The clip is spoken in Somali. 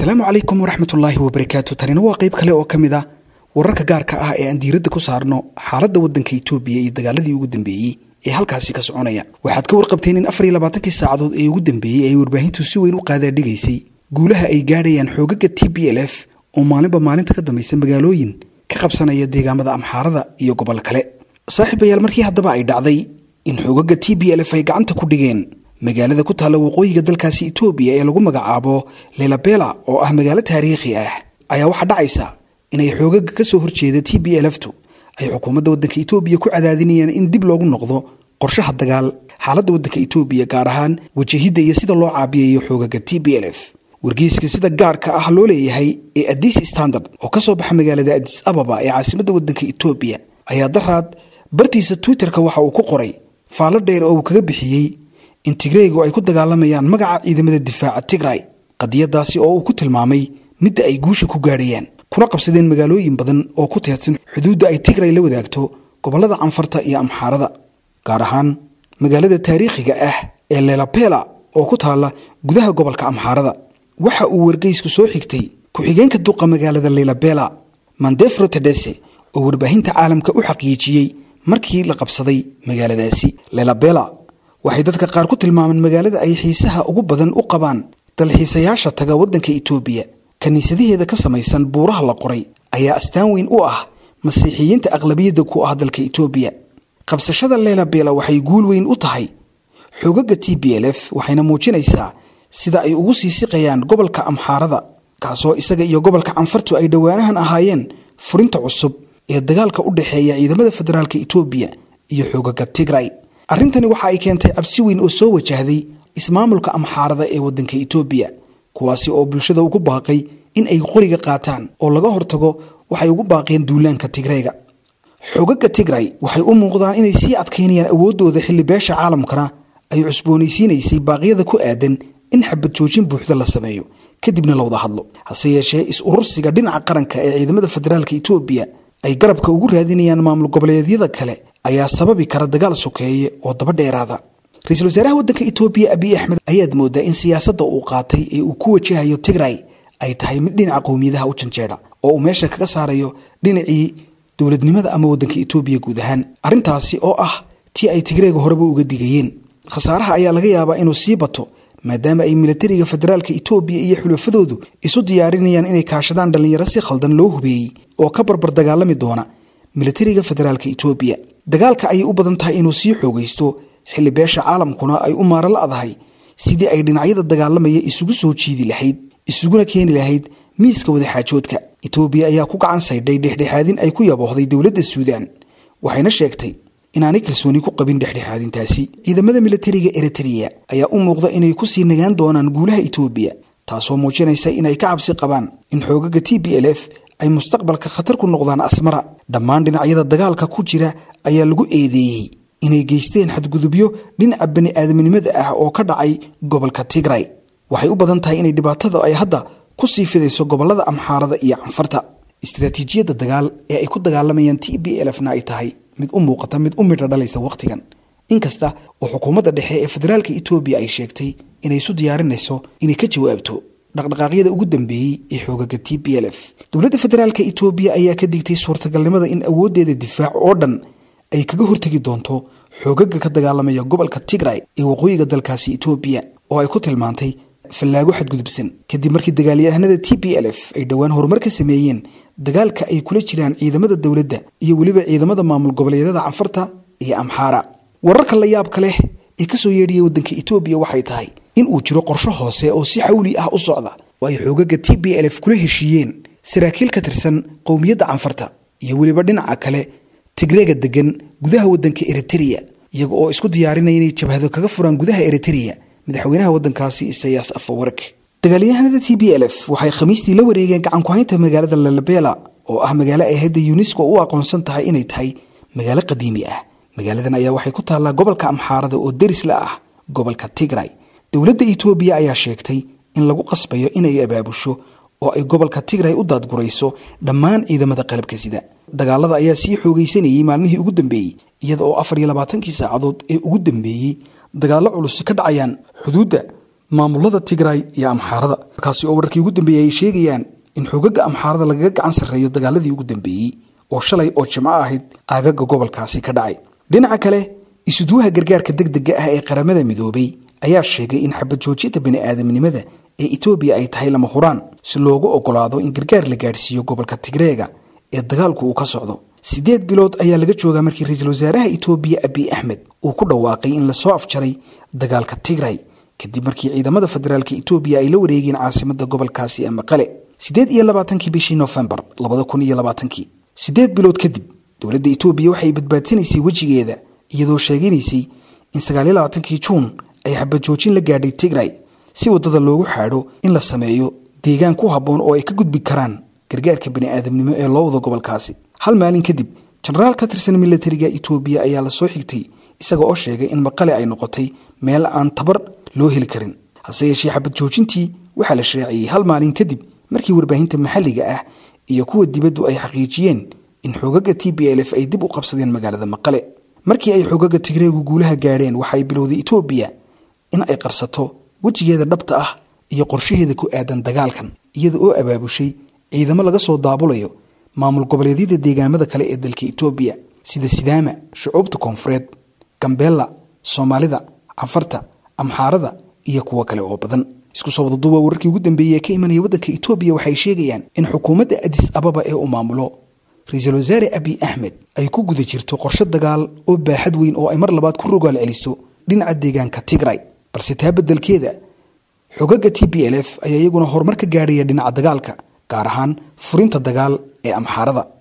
asalaamu calaykum waraxmatullaahi wabarakaatu tanina waa qayb kale oo ka mid ah wararka gaarka ah ee aan diiradda ku saarno xaaladda waddanka itoobiya iyo dagaaladii ugu dambeeyey ee halkaasi ka soconaya waxaad ka warqabteen in afar iyo labaatankii saacadood ee ugu dambeeyey ay warbaahintu si weyn u qaadaadhigaysay guulaha ay gaadhayaan xoogaga t b l f oo maalinba maalinta ka dambaysa magaalooyin ka qabsanaya deegaamada amxaarada iyo gobol kale saaxiibayaal markii haddaba ay dhacday in xoogaga t b l f ay gacanta ku dhigeen magaalada ku taalla waqooyiga dalkaasi itoobiya ee lagu magacaabo lelabela oo ah magaalo taariikhi ah ayaa waxaa dhacaysa inay xoogaga ka soo horjeeda t b lftu ay xukuumadda waddanka itoobiya ku cadaadinayaan in dib loogu noqdo qorshaha dagaal xaaladda waddanka itoobiya gaar ahaan wajahidda iyo sida loo caabiyayo xoogaga t b l f wargeyska sida gaarka ah loo leeyahay ee adis standard oo ka soo baxa magaalada adis ababa ee caasimadda waddanka itoobiya ayaa daraad bartiisa twitterka waxa uu ku qoray faallo dheer oo uu kaga bixiyey in tigreygu ay ku dagaalamayaan magaca ciidamada difaaca tigray qadiyadaasi oo uu ku tilmaamay midda ay guusha ku gaadhayaan kuna qabsadeen magaalooyin badan oo ku teedsan xuduudda ay tigray la wadaagto gobollada canfarta iyo amxaarada gaar ahaan magaalada taariikhiga ah ee lelapela oo ku taalla gudaha gobolka amxaarada waxa uu wargeysku soo xigtay ku-xigeenka duqa magaalada lelabela mandefro tedese oo warbaahinta caalamka u xaqiijiyey markii la qabsaday magaaladaasi lelabela waxay dadka qaar ku tilmaameen magaalada ay xiisaha ugu badan u qabaan dalxiisayaasha taga waddanka itoobiya kiniisadaheeda ka samaysan buuraha la qoray ayaa astaan weyn u ah masiixiyiinta aqlabiyadda ku ah dalka itoobiya qabsashada leelabela waxay guul weyn u tahay xoogaga t b l f waxayna muujinaysaa sida ay ugu sii siqayaan gobolka amxaarada kaasoo isaga iyo gobolka canfartu ay dhowaanahan ahaayeen furinta cusub ee dagaalka u dhexeeya ciidamada federaalka itoobiya iyo xoogaga tigray arrintani waxa ay keentay cabsi weyn oo soo wajahday ismaamulka amxaarada ee waddanka itoobiya kuwaasi oo bulshada ugu baaqay in ay qoriga qaataan oo laga hortago waxay ugu baaqeen duulaanka tigreyga xoogaga tigray waxay u muuqdaan inay sii adkaynayaan awooddooda xilli beesha caalamkana ay cusboonaysiinaysay baaqyada ku aadan in xabad joojin buuxda la sameeyo kadibna la wada hadlo hase yeeshee is-urursiga dhinaca qaranka ee ciidamada federaalka itoobiya ay garabka ugu raadinayaan maamul goboleedyada kale ayaa sababi kara dagaal sokeeye oo daba dheeraada ra-iisul wasaaraha waddanka itoobiya abiy axmed ayaad moodaa in siyaasadda uu qaatay ee uu ku wajahayo tigray ay tahay mid dhinaca qowmiyadaha u janjeedha oo uu meesha kaga saarayo dhinacii dowladnimada ama waddanka itoobiya guud ahaan arrintaasi oo ah tii ay tigreega horeba uga digayeen khasaaraha ayaa laga yaabaa inuu sii bato maadaama ay milatariga federaalka itoobiya iyo xulafadoodu isu diyaarinayaan inay kaashadaan dhallinyaro si khaldan loo hubeeyey oo ka barbar dagaalami doona milatariga federaalka itoobiya dagaalka ayay u badan tahay inuu sii xoogaysto xilli beesha caalamkuna ay u maaro la-dahay sidii ay dhinacyada dagaalamaya isugu soo jiidi lahayd isuguna keeni lahayd miiska wadaxaajoodka itoobiya ayaa ku gacan saydhay dhexdhexaadin ay ku yaboohday dowladda suudaan waxayna sheegtay inaanay kalsooni ku qabin dhexdhexaadintaasi ciidamada milatariga eritreya ayaa u muuqda inay ku sii nagaan doonaan guulaha itoobiya taasoo muujinaysa inay ka cabsi qabaan in xoogaga t b l f ay mustaqbalka khatar ku noqdaan asmara dhammaan dhinacyada dagaalka ku jira ayaa lagu eedeeyey inay geysteen xadgudubyo dhinaca bani aadamnimada ah oo ka dhacay gobolka tigray waxay u badan tahay inay dhibaatada ay hadda ku sii fidayso gobolada amxaarada iyo canfarta istaraatiijiyadda dagaal ee ay ku dagaalamayaan t b l fna ay tahay mid u muuqata mid u midha dhalaysa wakhtigan inkasta oo xukuumadda dhexe ee federaalka itoobiya ay sheegtay inay isu diyaarinayso inay ka jawaabto dhaqdhaqaaqyada ugu dambeeyey ee xoogaga t b l f dowladda federaalka itoobiya ayaa ka digtay suurtagalnimada in awooddeeda difaac oo dhan ay kaga hortegi doonto xoogaga ka dagaalamaya gobolka tigray ee waqooyiga dalkaasi itoobiya oo ay ku tilmaantay fallaago xadgudubsan kadib markii dagaalyahanada t b l f ay dhowaan horumar ka sameeyeen dagaalka ay kula jiraan ciidamada dowladda iyo weliba ciidamada maamul goboleedyada canfarta iyo amxaara wararka la yaabka leh ee kasoo yeedhiyay waddanka itoobiya waxay tahay in uu jiro qorsho hoose oo si xawli ah u socda oo ay xoogaga t b l f kula heshiiyeen saraakiil ka tirsan qowmiyadda canfarta iyo weliba dhinaca kale tigreega degan gudaha waddanka eritreya iyaga oo isku diyaarinaya inay jabhado kaga furaan gudaha eritreya madaxweynaha waddankaasi isayaas afawark dagaalyahanada t b l f waxay khamiistii la wareegeen gacankuhaynta magaalada lalabela oo ah magaalo ay hadda yunesko u aqoonsan tahay inay tahay magaalo qadiimi ah magaaladan ayaa waxay ku taallaa gobolka amxaarada oo deris la ah gobolka tigray dowladda itoobiya ayaa sheegtay in lagu qasbayo inay abaabusho oo ay gobolka tigray u daadgurayso dhammaan ciidamada qalabka sida dagaalada ayaa sii xoogaysanayey maalmihii ugu dambeeyey iyada oo afar iyo labaatankii saacadood ee ugu dambeeyey dagaallo culus ka dhacayaan xuduudda maamulada tigray iyo amxaarada markaasi oo wararkii ugu dambeeyey ay sheegayaan in xogaga amxaarada lagaga gacan sarreeyo dagaaladii ugu dambeeyey oo shalay oo jimco ahayd aagaga gobolkaasi ka dhacay dhinaca kale isuduwaha gargaarka degdega ah ee qaramada midoobay ayaa sheegay in xabad joojinta bini'aadamnimada ee etoobiya ay tahay lama huraan si loogu ogolaado in gargaar la gaadhsiiyo gobolka tigreega ee dagaalku uu ka socdo siddeed bilood ayaa laga joogaa markii ra-iisul wasaaraha etoobiya abiy axmed uu ku dhawaaqay in lasoo afjaray dagaalka tigray kadib markii ciidamada federaalka etoobiya ay la wareegeen caasimada gobolkaasi ee maqale siddeed iyo labaatankii bishii nofembar labada kun iyo labaatankii siddeed bilood kadib dowladda etoobiya waxay badbaadsanaysay wejigeeda iyadoo sheeganaysay in sagaal iyo labaatankii juun ay xabad joojin la gaadhay tigray si waddada loogu xaadho in la sameeyo deegaan ku habboon oo ay ka gudbi karaan gargaarka bini'aadamnimo ee loo wado gobolkaasi hal maalin kadib jenaraal ka tirsan militariga etoobiya ayaa la soo xigtay isaga oo sheegay in maqale ay noqotay meel aan tabar loo heli karin hase yeeshee xabad joojintii waxaa la shaaciyey hal maalin kadib markii warbaahinta maxalliga ah iyo kuwa dibaddu ay xaqiijiyeen in xoogaga t b l f ay dib u qabsadeen magaalada maqale markii ay xoogaga tigreegu guulaha gaadheen waxay bilowday etoobiya in ay qarsato wejigeeda dhabta ah iyo qorshaheeda ku aadan dagaalkan iyada oo abaabushay ciidamo laga soo daabulayo maamul goboleedyada deegaamada kale ee dalka etoobiya sida sidaama shucuubta koonfureed gambeella soomaalida canfarta amxaarada iyo kuwo kale oo badan isku soo wadaduuba wararkii ugu dambeeyey ee ka imanaya waddanka etoobiya waxay sheegayaan in xukuumadda adis ababa ee uu maamulo ra-iisul wasaare abiy axmed ay ku guda jirto qorshe dagaal oo baaxad weyn oo ay mar labaad ku rogaal celiso dhinaca deegaanka tigray balse taa beddelkeeda xogaga t b l f ayaa iyaguna horumar ka gaadhaya dhinaca dagaalka gaar ahaan furinta dagaal ee amxaarada